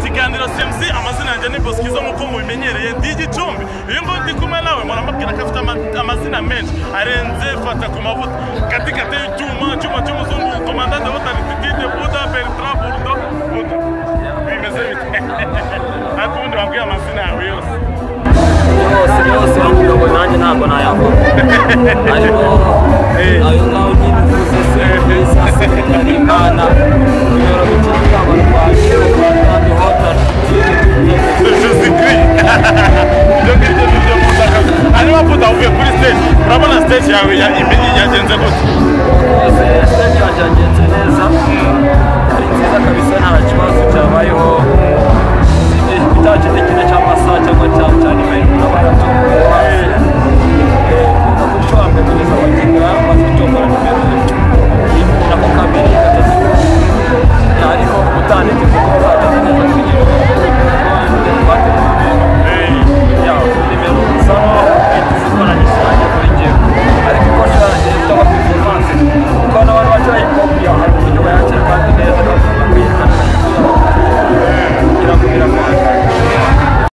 kiganiro cmc amazina yanjye ni bosikizo nk'uko mubimenyereye ndi igicumbi uyu nguyu ndi kumwe nawe muramubwira ko afite ama- amazina menshi arenze fata ku mavuta katikate y'icyuma icyuma cy'umuzungu komandante butari titide buda bertra burdo buda bimeze bite nta kundi wabwiye amazina yawe yose yose yose bamuyoboye nanjye ntabwo nayavuga ariko ayo ngaho ntibivuze se neza se ari imana kuyora gucuranga abarwayi kandi hotara jesusikiri ibyo ngibyo ni byo mutaka hanyuma buda uvuye kuri stage urabona stage yawe ya- ime- yagenze gute yose stage yanjye yagenze neza ari nziza kabisa nta kibazo cyabayeho itakindi kintu cyangwa sa cyangwa cya cyane n'abantu bose kuva ku cyo hambere kugeza abakiga bafite ubwo nimero